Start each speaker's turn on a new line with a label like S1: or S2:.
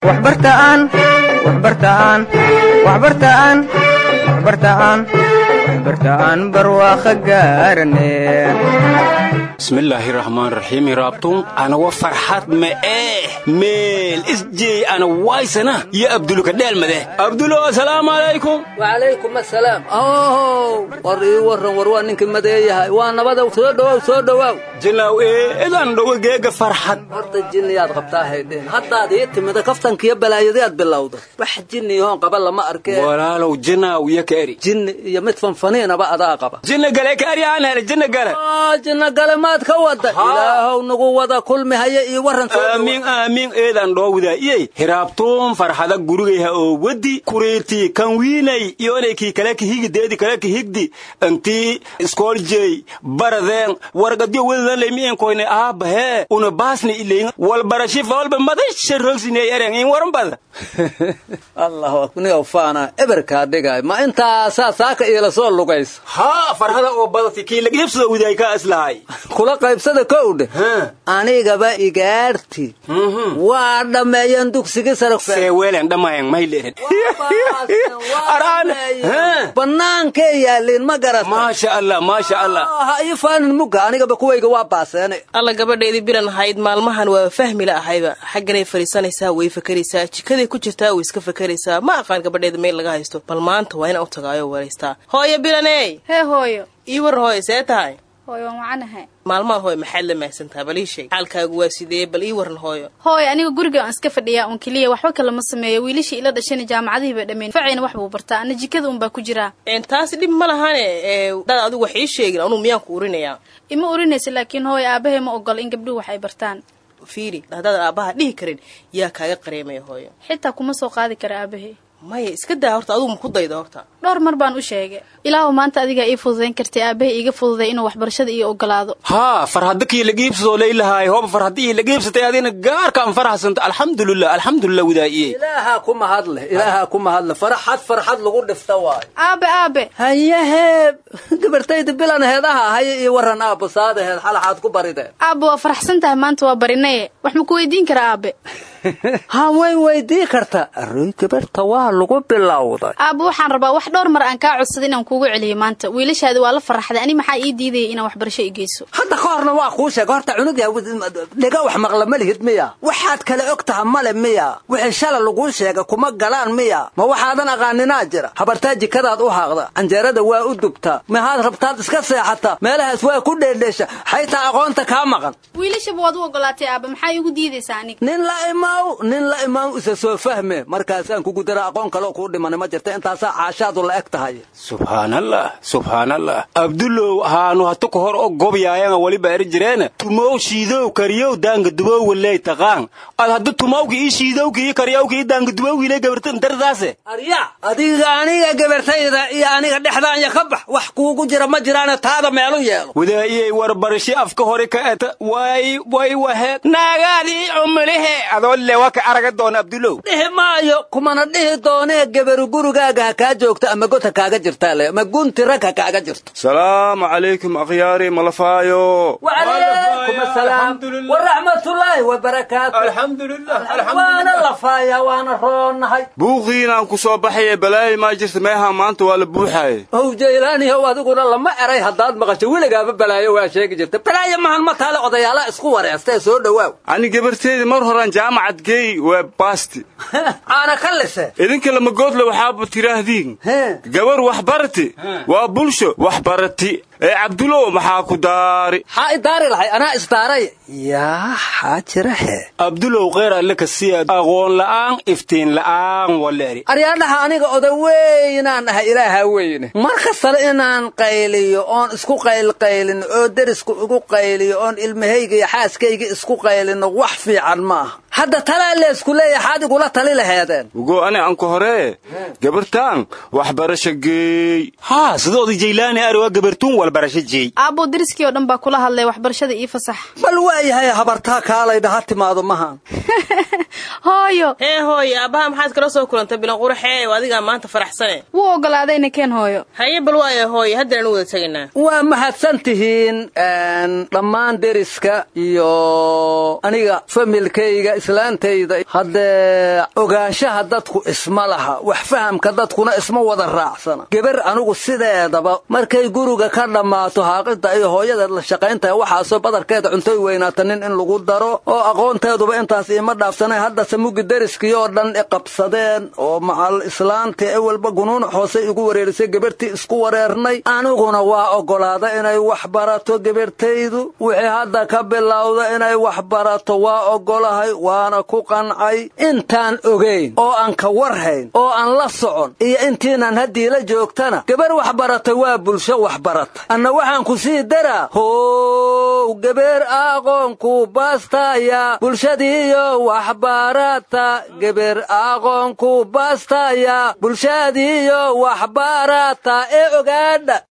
S1: waxbartaan waxbartaan waxbartaan waxbartaan waxbartaan barwaaqo gaarane
S2: bismillaahi raxmaan raxiim raabtun anawa farxad ma eh meel isjeey ana waysana iyo abdulka dheelmade abdulo asalaamu calaykum
S3: wacalaykum asalaam ow war ii warran war waa ninkii madeeyahay waa nabada soo dhowow soo dhowow
S2: jinaw ee edan dhowo geega farxad
S3: horta jinniyaad qabtaa haydheen haddaad ii timida kaftankiyo balaayadaad bilowda wax jinniyahoon qaba lama arkeen
S2: walaalow jinaw iyo kaeri
S3: jinni iyo mid fanfaniinaba adaa qaba
S2: jinna gale kaeri aan hele jinna gale
S3: jinna gale maad ka wada ilaahow nagu wada kulmi haya iyo warran
S2: aamiin aamiin eedan dhoowdaa iyey hiraabtuun farxada gurigayha oo wedi kuriirtii kan wiinay iyonaykii kale kahigdeedi kale kahigdi intii iskooljey baradeen wargadyo wedadan leymiinkoyne aabahee una baasni ileyin walbarashifa walba madasha rogsiney eren in waran bada
S3: allah niga faana eberkaa dhigay ma intaasaa saaka iila soo lugaysa
S2: haa farhada oo badati kii lagiibsado widaay kaa islahay
S3: kula qaybsada kowdhe anigaba igaarti waa dhammeeyeen dugsigii sare
S2: seeweelen dhammayan mayleeren
S3: bannaankee yaaliin ma garat
S2: maasha allah maasha allah
S3: ha ii faanin mugga anigaba kuwayga waa baaseene
S4: alla gabadheedii bilan ahayd maalmahan waa fahmi la ahayba xagganay fadhiisanaysaa way fakaraysaa jikaday ku jirtaa way iska fakaraysaa ma aqaan gabadheeda meel laga haysto bal maanta waa inaan u tagaayo waraystaa hooyo bilaney
S5: hee hooyo
S4: ii war hooyo see tahay
S5: hooyo waan wacanahay
S4: maalmahan hooyo maxaad la mahadsantaha bal ii sheeg xaalkaagu waa sidee bal ii waran hooyo
S5: hooyo aniga guriga aan iska fadhiyaa uun keliya waxba kalama sameeyo wiilashii ila dhashana jaamacadihii bay dhammeyn facayna wax buu bartaa ana jikada unbaa ku jiraa
S4: taasi dhib ma lahane dad adigu wax ii sheegin anuu miyaan ku urinayaa
S5: ima urinaysa laakiin hooyo aabbahay ma ogola in gabdhuhu wax ay bartaan
S4: fiiri haddaad aabbaha dhihi karin yaa kaaga qareemaya hooyo
S5: xitaa kuma soo qaadi kara aabbahay
S4: maya iska daa horta adugu ma ku dayda horta
S5: dhowr mar baan u sheegay ilaahu maanta adigaa ii fududayn kartay aabbahay iiga fududay inuu waxbarashada ii ogolaado
S2: haa farhadda kii lagiibsadoo laylahaay hooba farhaddihii lagiibsatay adina gaarkaan faraxsanta alxamdulilah alxamdulilah widaa'iyey
S3: ilaahaa ku mahadleh ilaahaa ku mahadleh farxad farxad lagu dhifta waayo
S5: aabe aabe
S3: hayahee gabartayda bilan heedaha haya iyo warran aabbo saadaheed xalaxaad ku barideen
S5: aabbe waa faraxsan tahay maanta waa barinaye wax ma ku weydiin karaa aabe
S3: ha way weydii karta arroy gabarta waa lagu bilowday
S5: aabbe waxaan rabaa wax dhowr mar aan kaa codsaday inaan kuugu celiyo maanta wiilashaadi waa la faraxday ani maxaa ii diidaya inaan waxbarasho i geyso
S3: hadda ka horna waa kuu sheega horta cunugya dhiga wax maqla ma lihid miya waxaad kale og taha male miya wixii shala laguu sheega kuma galaan miya ma waxaadan aqaaninaa jira habartaa jikadaad u haaqda canjeerada waa u dubtaa mahaad rabtaad iska seexata meelahaas waa ku dheedheesha xaytaa aqoonta kaa maqan
S5: wiilashaba waad u ogolaatay aabbe maxaa iigu diidaysaa aniga
S3: nin la imaaw nin la imaaw isa soo fahme markaasaan kugu dara aqoon kaloo kuu dhimana ma jirta intaasaa caashaadu la eg tahay
S2: subhaanallah subhaanallah abdulow haanu hatu ka hor o gobyaayanga waliba eri jireena tumow shiidow kariyow daangadubow waley taqaan ad hadda tumawki ii shiidowki ii karyowki ii daangadubowgiile gabartan dardaase
S3: arya adiga aniga gabartayda iyo aniga dhexdaanya ka bax wax kuugu jira ma jiraana taada meelu yeelo
S2: wadaa'iyey warbarasho afka hore ka eta way way waheed naagaadii cumilihe adoo lewa ka araga doona abdulow
S3: dhihi maayo kumana dhihi doonee gabaru gurigaaga ha kaa joogto ama god ha kaaga jirtaa le ama gunti rag ha kaaga jirto
S6: salaamu calaykum akhyaari malafaayo
S3: wacalaykum asalaam waraxmatullaahi wabarakaatu waana lafaaya waana roonahay
S6: buuqiinaan ku soo baxaye balaayi maa jirta meeha maanta waa la buuxaaye
S3: ow jaylaaniyow adiguna lama eray haddaad maqasho weligaaba balaayo waa sheegi jirta balaayo mahan ma taale odayaala isku wareestee soo dhowaaw
S6: ani gabarteedii mar horaan jaamacad geey waa baasti
S3: caana ka lise
S6: idinka lamagoodle waxaaba tiraahdiin gabar wax barati waa bulsho wax barati ee cabdulow maxaa ku daari
S3: xaa i daari lahay anaa isdaaray yaa xaa jira he
S2: abdulow kheyr alle ka siya aqoon la'aan iftiin la'aan waleeri
S3: aryaadhaha aniga oda weynaan ahay ilaaha weyne mar kastale inaan qayliyo oon isku qaylqaylin oo derisku igu qayliyo oon ilmahayga iyo xaaskayga isku qaylino wax fiican ma aha hadda talaa leesku leeya xaad igula tali laheedeen
S6: ugo ani anku horee gabartaan waxbarasho geey
S2: haa sidooda jaylaani ari waa gabartuun walbarasho jeey
S5: aabbo deriskii oo dhan baa kula hadlay waxbarashada ii fasax
S3: bal waayahay habartaa kaalaydha ha timaado maha
S5: hooyo
S4: hee hooyo aabbaha maxaad kala soo kulantay bilan quraxee adigaa maanta faraxsane
S5: wuu ogolaadayna keen hooyo
S4: haye bal waaya hooyo haddana wada tegaynaa
S3: waa mahadsan tihiin dhammaan deriska iyo aniga familkayga islaantayda haddee ogaanshaha dadku isma laha wax fahamka dadkuna isma wada raacsana gebar anigu sideedaba markay guriga ka dhammaato haaqida iyo hooyadeed la shaqayntaha waxaasoo badarkeeda cuntoy weynaata nin in lagu daro oo aqoonteeduba intaas iima dhaafsanay haddase mugi deriskii oo dhan iqabsadeen oo macal islaantii ewalba gunuuna hoose igu wareerisay gebartii isku wareernay aniguna waa oggolaada inay wax barato gebartaydu wixii hadda ka bilowda inay wax barato waa oggolahay waana ku qancay intaan ogayn oo aan ka warhayn oo aan la socon iyo intiinan haddii la joogtana gabar wax barata waa bulsho wax barata anna waxaan ku sii daraa how gebeer aqoonku baastaya bulshadiiyo waxbarata gebeer aqoonku baastaya bulshadiiyo waxbarata ee ogaadha